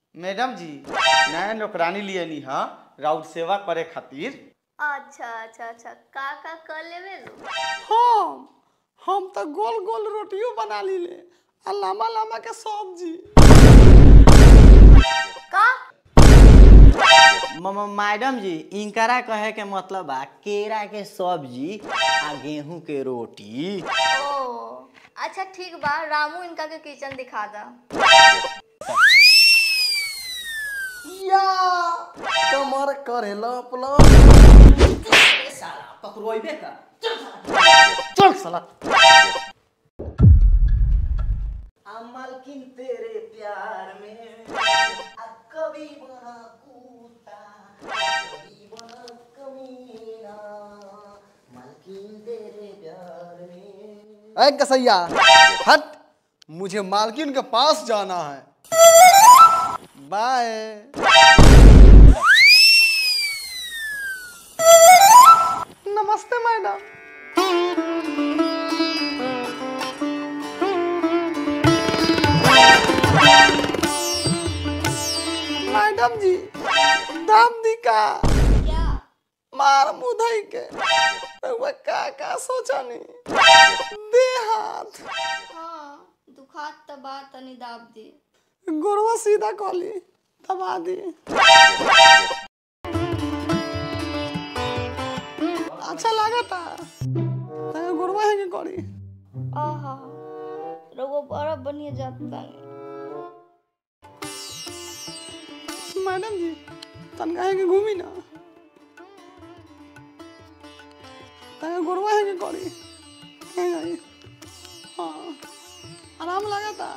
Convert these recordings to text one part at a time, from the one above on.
madam जी नया नौकरानी लिए नी हाँ राउत सेवा करे खातिर अच्छा अच्छा अच्छा का का कर लेवे लो हम हम तो गोल गोल रोटियों बना लीले आ लम्बा लम्बा के सब्जी का म- म- मैडम जी इनकरा कहे के मतलब बा केरा के सब्जी आ गेहूं के रोटी ओ अच्छा ठीक बा रामू इनका के किचन दिखा दा या कमर करे लप लप चल साला मालकिन तेरे प्यार में कभी बना कूता कभी बना कमीना मालकिन तेरे प्यार में ऐ कसैया हट मुझे मालकिन के पास जाना है बाय नमस्ते मैडम मैडम जी दाम दी का क्या मार मुधई के रउआ का का सोचनी दे हाथ हाँ दुखात त बा तनी दाब दे गोरवा सीधा कली दबा दी अच्छा लागता तगे गोरवा है के करी आहा रउआ बड़ा बढ़िया जात तानी मैडम जी तनका है के घूमी ना तगे गोरवा है के करी है जाई हाँ आराम लागता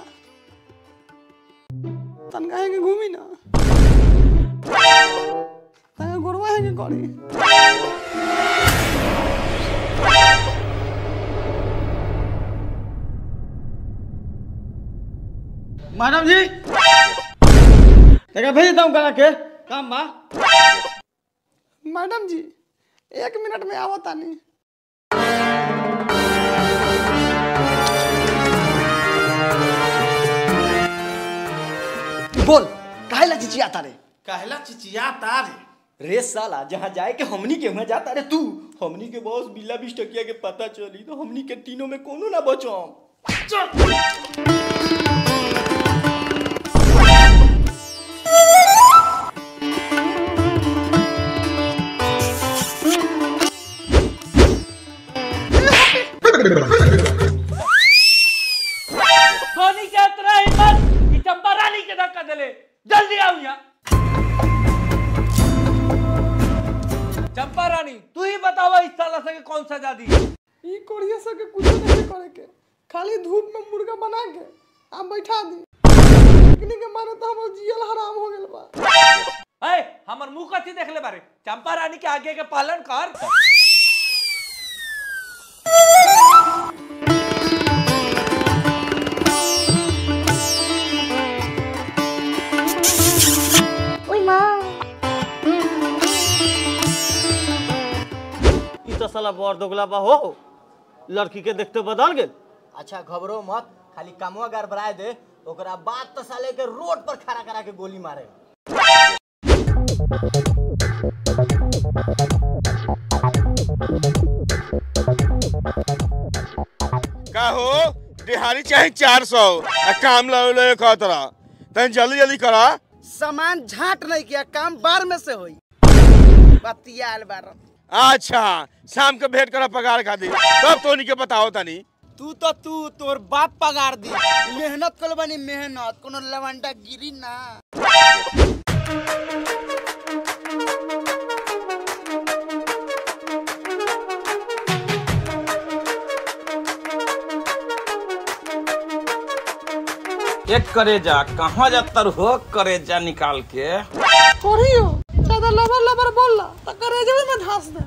तनका है के घूमी ना तगे गोरवा है के करी मैडम जी देखा भेज देता हूँ करा के काम बा मैडम जी एक मिनट में आवत तानी बोल काहे ला चिचियाता रे कहला चिचिया तार रे साला जहाँ जाए के हमनी के वहाँ जाता रे तू हमनी के बॉस बिल्ला बीस टकिया के पता चली तो हमनी के तीनों में कोनो ना बचो सोनी के इतना हिम्मत कि चंपा रानी के धक्का देले जल्दी आओ यहाँ चंपा रानी तू ही बतावा इस साला से के कौन सजा दी ई कोरिया से के कुछ नहीं करे के खाली धूप में मुर्गा बना के आ बैठा दी लेकिन के मारे तो हमर जियल हराम हो गेल बा ए हमर मुंह कथी देख ले बारे चंपा रानी के आगे के पालन कर ओई माँ ई तो साला बड़ दोगला बा हो लड़की के देखते बदल गेल अच्छा घबरो मत खाली कामवा गड़बड़ाए दे ओकरा बाद तो साले के रोड पर खड़ा करा के गोली मारे का हो दिहाड़ी चाहे चार सौ काम लो लो खतरा तन जल्दी जल्दी करा सामान झाट नहीं किया काम बार में से होई बतियाल बार अच्छा शाम के भेंट करा पगार खातिर तब तो के बताओ तनी तू तो तू तोर बाप पगार दी मेहनत कर बनी मेहनत कोनो लवंडा गिरी ना एक करेजा कहाँ जातर हो करेजा निकाल के करियो ज्यादा लबर लबर बोलला तो करेजवे में धास दे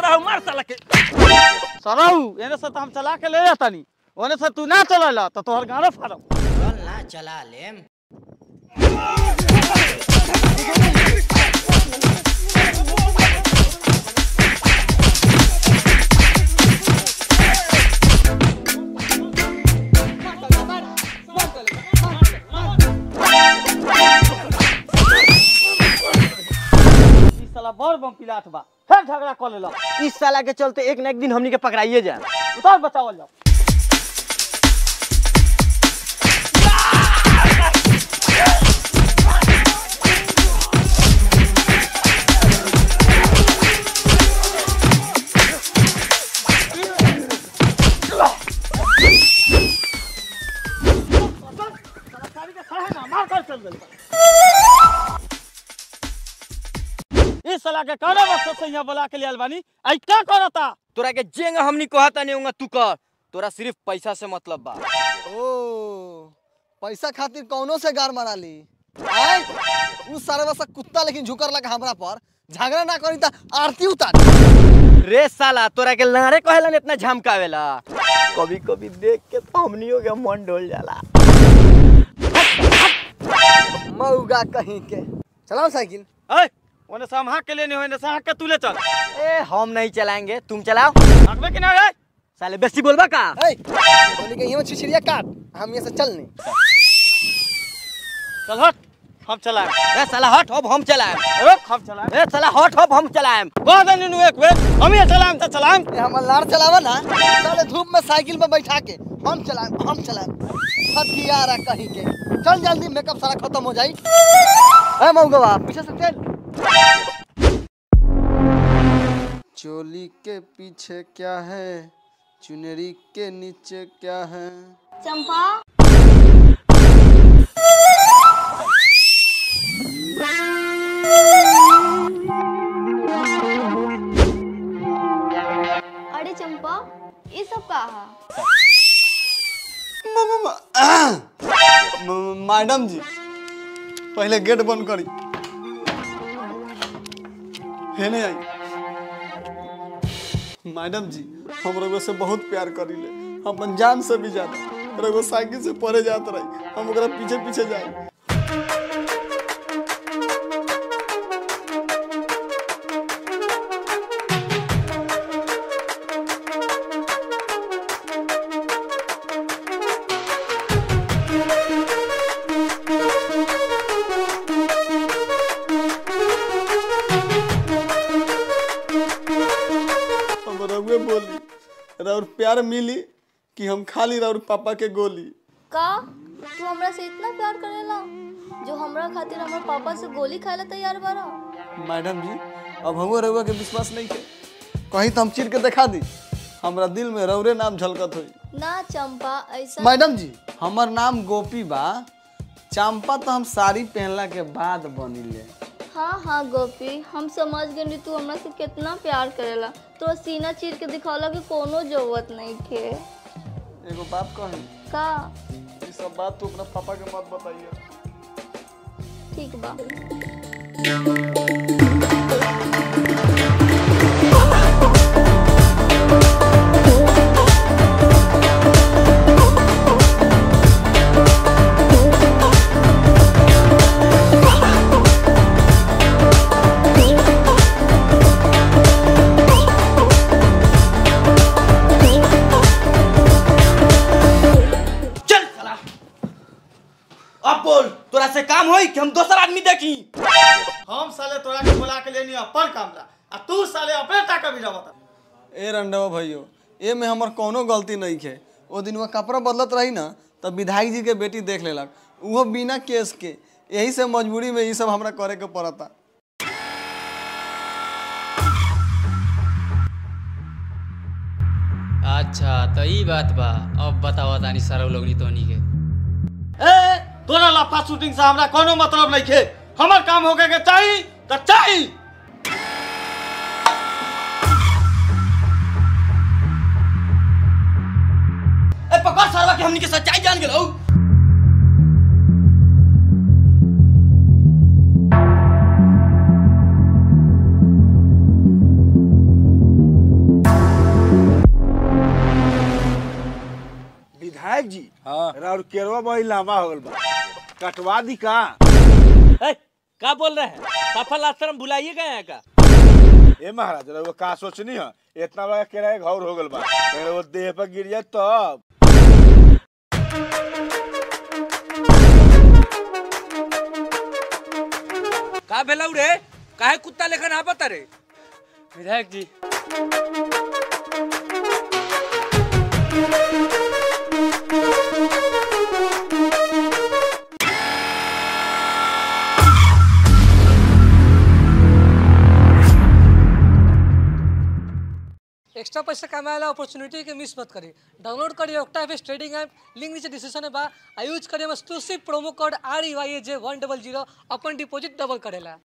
रहो मार साला के सरऊ एने से तो हम चला के ले जातानी ओने से तू ना चलेला तो तोहर गाड़ो फाड़म चल ना चला लेम ई साला बड़ बम पिलाट बा फिर झगड़ा कर लेला इस साला के चलते एक न एक दिन हमनी के पकड़ाइए जाए उतार बचावल जाओ मार कर चल गई इस साला के कौन मकसद से यहाँ बुला के लिए अलबानी आई क्या करता तोरा के जेंग हमनी कहता नहीं होगा तू कर तोरा सिर्फ पैसा से मतलब बा ओ पैसा खातिर कौनो से गार मारा ली आय उ सारे बसा कुत्ता लेकिन झुकर लगा हमरा पर झगड़ा ना करी त आरती उतार रे साला तोरा के लारे कहेला ने इतना झमकावेला कभी कभी देख के तो हमनियों के मन डोल जाला मऊगा कहीं के चलाओ साइकिल ए ओने से हम हाँ के लिए नहीं होने से हाँ के तू ले चल ए हम नहीं चलाएंगे तुम चलाओ भागबे कि ना रे साले बेसी बोलबा का ए बोली के यहाँ छिछड़िया काट हम यहाँ से चल नहीं चल हट हम चलाए ए साला हट अब हम चलाएम रुक हम चलाए ए साला हट अब हम चलाएम कह दे नु एक बेर हम ही चलाएम तो चलाएम ए हम लार चलावा ना साले धूप में साइकिल पे बैठा के हम चलाएं हम चलाएं हथियारा कहीं के चल जल्दी मेकअप सारा खत्म हो जाई ए मऊगवा पीछे से चल चोली के पीछे क्या है चुनरी के नीचे क्या है चंपा अरे चंपा ये सब का है मैडम जी पहले गेट बंद करी है नहीं आई मैडम जी हम रघु से बहुत प्यार करीले अपन जान से भी ज्यादा रघु साइकिल से परे जात रही हम ओकरा पीछे पीछे जाए हम रघुए बोली रउर प्यार मिली कि हम खाली रउर पापा के गोली का तू हमरा से इतना प्यार करेला जो हमरा खातिर हमर पापा से गोली खाए ला तैयार बारा मैडम जी अब हमो रउआ के विश्वास नहीं के कहीं तो हम चीर के दिखा दी हमरा दिल में रउरे नाम झलकत होई ना चंपा ऐसा मैडम जी हमर नाम गोपी बा चंपा तो हम साड़ी पहनला के बाद बनिले हाँ हाँ गोपी हम समझ गए तू हमरा से कितना प्यार करेला तो सीना चीर के दिखावला कि कोनो जरूरत नहीं थे एगो बात कही का ये सब बात तू अपना पापा के मत बताइए ठीक बा चल साला अब बोल तोरा से काम होई कि हम दोसर आदमी देखी हम साले तोरा के बुला के लेनी अपन कामला आ तू साले अपने टाका भी बता ए रंडवा भैयो ए में हमर कोनो गलती नहीं है ओ दिन वो कपड़ा बदलत रही ना तब विधायक जी के बेटी देख लेलक उहो बिना केस के यही से मजबूरी में ये सब हमरा करे के पड़ता अच्छा तो ई बात बा अब बताओ तानी सारा लोगनी तोनी के ए तोरा लफा शूटिंग से हमरा कोनो मतलब नहीं खे हमर काम होके के चाहिए तो चाहिए ए पकड़ साला के हमनी के सच्चाई जान गेलौ विधायक जी हाँ और केरवा बड़ी लंबा हो गल बा कटवा दी का ए, का बोल रहे हैं सफल आश्रम बुलाइए गए हैं का ए महाराज रउआ का सोचनी है इतना बड़ा किराया घर हो गल बा अगर वो देह पर गिर जाए तब का भेलौ रे काहे कुत्ता लेखन आपत रे विधायक जी एक्स्ट्रा पैसा कमाएला अपॉर्चुनिटी के मिस मत करी डाउनलोड करिए OctaFX trading app link नीचे डिस्क्रिप्शन में बा आ यूज करिए एक्सक्लूसिव प्रोमो कोड आर E Y J one double zero अपन डिपॉजिट डबल करेला